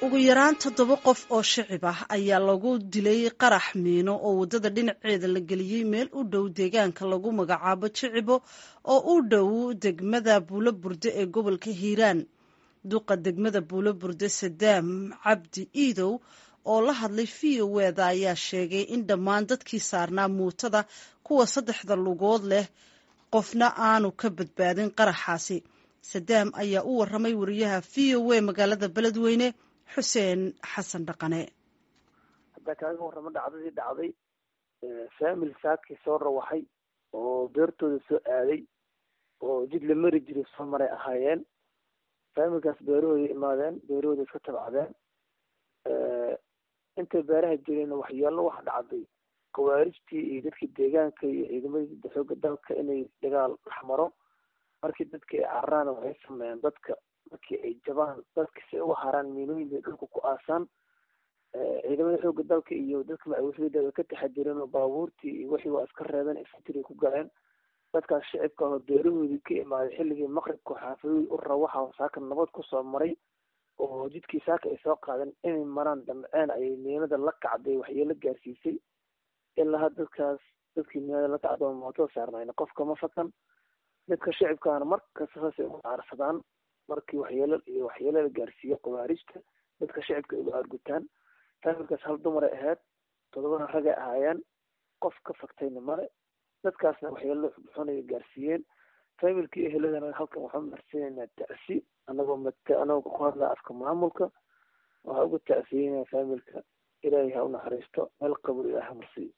ugu yaraan toddoba qof oo shicib ah ayaa lagu dilay qarax miino oo waddada dhinaceeda la geliyey meel u dhow deegaanka lagu magacaabo jicibo oo u dhow degmada buulo burde ee gobolka hiiraan duqa degmada buulo burde sadaam cabdi iidow oo la hadlay v o eda ayaa sheegay in dhammaan dadkii saarnaa muutada kuwa saddexda lugood leh qofna aanu ka badbaadin qaraxaasi sadaam ayaa u waramay wariyaha v o a magaalada beledweyne xuseen xasan dhaqane haddaa kaaga warramo dhacdadii dhacday faamil saakii soo rawaxay oo beertooda soo aaday oo jid la mari jiray soo maray ahaayeen faamilkaas beerahooda imaadeen beerahooda iska tabcadeen intay beeraha jireen waxyeelo waxa dhacday khawaarijtii iyo dadkii deegaanka iyo ciidamadii xooga dalka inay dagaal dhex maro markii dadka ay cararaan waxay sameeyeen dadka markii ay jabaan dadka si ay uga haraan miinooyinka dhulka ku aasaan ciidamada xooga dalka iyo dadka macawisada way ka taxadireen oo baabuurtii iyo wixii waa iska reebeen infantry ku galeen dadkaas shicibka oo beerahoodii ka imaaday xilligii maqribka xaafadooda u rawaxa saaka nabad kusoo maray oo jidkii saaka ay soo qaadeen inay maraan damceen ayay miinada la kacday waxyeelo gaarsiisay ilaa dadkaas dadkii miinada la kacda oo mootada saarnayn qofka ma fakan dadka shicibkaana markasta saasay uga aarsadaan markii waxyeelo iyo waxyeelo la gaarsiiyo khawaarijta dadka shicibka uga aargutaan faamilkaas hal dumaray ahayd todobana ragay ahaayeen qof ka faktayna male dadkaasna waxyeelo xunay gaarsiiyeen faamilkii eheladana halkan waxaan marsiinaynaa tacsi anagoo mat anagoo ku hadlaa afka maamulka waxaa uga tacsiyeynaa faamilka ilaahay ha u naxariisto meel qabur ilaah ha marsiiyo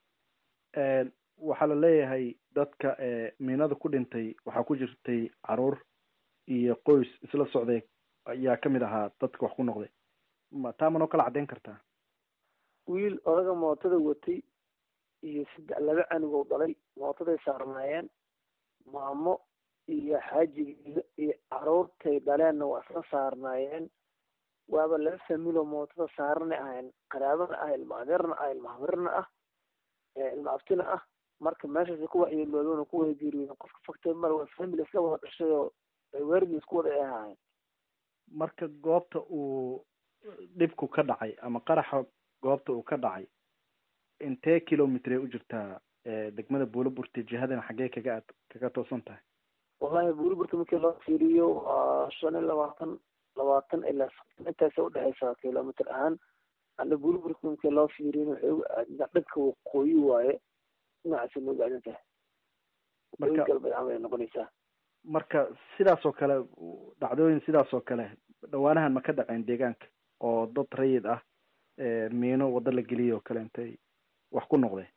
waxaa la leeyahay dadka miinada ku dhintay waxaa ku jirtay caruur iyo qoys isla socday ayaa kamid ahaa dadka wax ku noqday ma taa manoo kala caddeyn kartaa wiil odaga mootada watay iyo saddex laba canugow dhalay mootaday saarnaayeen maamo iyo xaajigeeda iyo caruurtay dhaleenna waa isla saarnaayeen waaba laba familoo mootada saarana ahayn qaraabana ah ilma adeerna ah ilma hamirna ah ilma abtina ah marka meeshaas ku waxyeeloodoona ku wada geeriyooden qofka faktay male waa family isla wada dhashay oo weerdi isku wada ay ahaayeen marka goobta uu dhibku ka dhacay ama qaraxa goobta uu ka dhacay intee kilomitr u jirtaa degmada buulaburti jihadana xaggee kaga kaga toosan tahay wallahi buulaburti markii loo fiiriyo waa shan iyo labaatan labaatan ilaa soddon intaasa udhexeysaa kilomitr ahaan ana buulaburti markii loo fiiriyin waxay uga aadintaa dhanka waqooyi waaye dhinacaasa nooga aadin tahay waqooyi galbeed camal ay noqonaysaa marka sidaas oo kale dhacdooyin sidaas oo kale dhawaanahan ma ka dhaceen deegaanka oo dad rayid ah miino waddo la geliyay oo kale intay wax ku noqdeen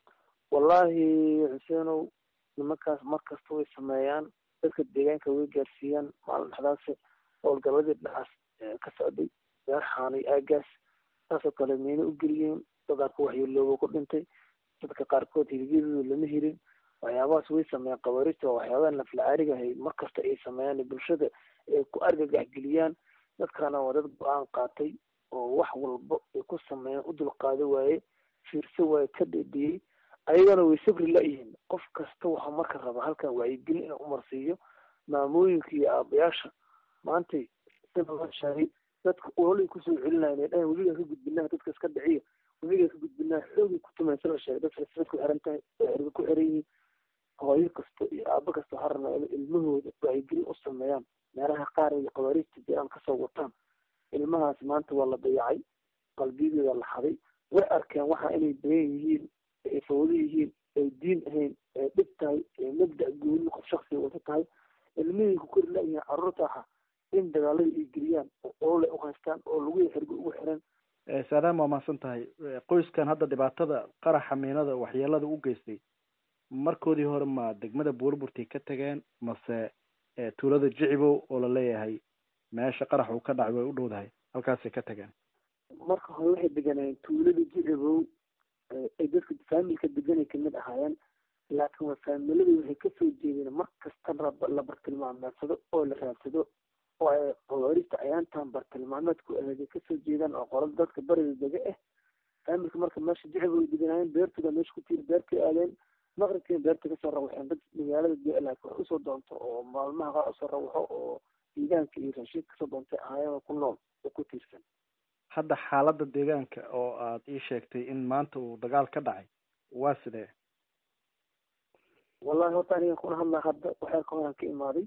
wallahi xuseenow nimankaas markasta way sameeyaan dadka deegaanka way gaarsiiyaan maalin dhexdaas howlgaladii dhinacaas ka socday beer xaanay aagaas saasoo kale miino u geliyeen dadaa ku waxyeelooba ku dhintay dadka qaarkood hiligyadooda lama helin waxyaabahaas way sameeyaan khawaariijta waa waxyaabaha nafla-aariga ahay markasta ay sameeyaan bulshada ay ku argagaxgeliyaan dadkana waa dad go-aan qaatay oo wax walba ay ku sameeyaan u dulqaado waaye fiirso waaye ka dhedhiyey ayagana way sabri la-yihiin qof kasta waxaa marka raba halkan wacyigelin inuu umarsiiyo maamooyinka iyo aabayaasha maantay sida loo sheegay dadka ololay kusoo celinayan ay dhahan webigaa ka gudbinaha dadka iska dhiciya webigaa ka gudbinaha xoogay ku tumaysa la sheegay dadka sibad ku xiran tahay erga ku xiran yihiin hooyo kasta iyo aabo kasta waxaa rabnaa in ilmahooda wacyigelin u sameeyaan meelaha qaar ay khawaariijta jiraan kasoo wataan ilmahaas maanta waa la dayacay qalbiyadooda la xaday way arkeen waxa inay bayan yihiin ay fawdo yihiin ay diin ahayn ay dhib tahay ay mabda gooni qof shaksiga wata tahay ilmihii ku kori la-yihiin carruurta aha in dagaalada ay geliyaan oo olole u haystaan oo lagu xirgo ugu xiran saadaam waa mahadsan tahay qoyskan hadda dhibaatada qaraxa miinada waxyeelada u geystay markoodii hore ma degmada buurburtay ka tageen mase tuulada jicibow oo la leeyahay meesha qarax uu ka dhacay way u dhowdahay halkaasay ka tageen marka hore waxay deganayeen tuulada jicibow ay dadka faamilka deganay kamid ahaayeen laakiin waa faamiladii waxay kasoo jeedeen mar kasta la bartilmaameedsado oo la raadsado oo ay khawaariijta ayaantan bartilmaameedku aheeday kasoo jeedaan oo qolada dadka bariga dega ah faamilka marka meesha jicibow ay deganaayeen beertooda meesha ku tiiri beertay aadeen maqribkiina beerta kasoo rawaxeen dad magaalada laakiin wax usoo doonto oo maalmaha qaar usoo rawaxo oo deegaanka iyo raashiid kasoo doontay ahaayeen oo ku nool oo ku tiirsan hadda xaaladda deegaanka oo aad ii sheegtay in maanta uu dagaal ka dhacay waa sidee wallahi horta aniga kuna hadlaa hadda waxaa ka horaan ka imaaday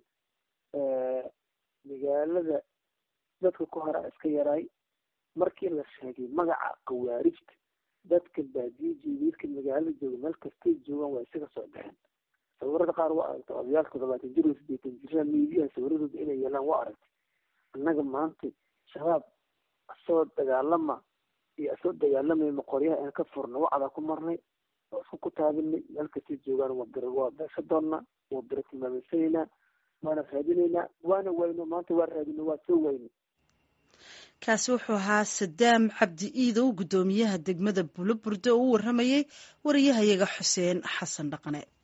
magaalada dadka ku hora iska yaraay markii la sheegay magaca khawaarijta dadka baadiye jeediidka magaalada jooga meel kastay joogaan waa isaga soo baxeen sawirada qaar waa aragtay odayaalka todobaatan jir sideetan jirra miidiyaha sawiradooda inay yeelaan waa aragtay annaga maanta shabaab asoo dagaalama iyo asoo dagaalamayma qoryaha aan ka furna wacdaa ku marnay oo isku ku taabinay meel kastay joogaan waa bir waa beesha doonnaa waa biro tilmaamaysanaynaa waana raadinaynaa waana wayno maanta waa raadino waa soo wayno kaasi wuxuu ahaa sadaam cabdi iidow guddoomiyaha degmada buulo burde oo u warramayay wariyahayaga xuseen xasan dhaqane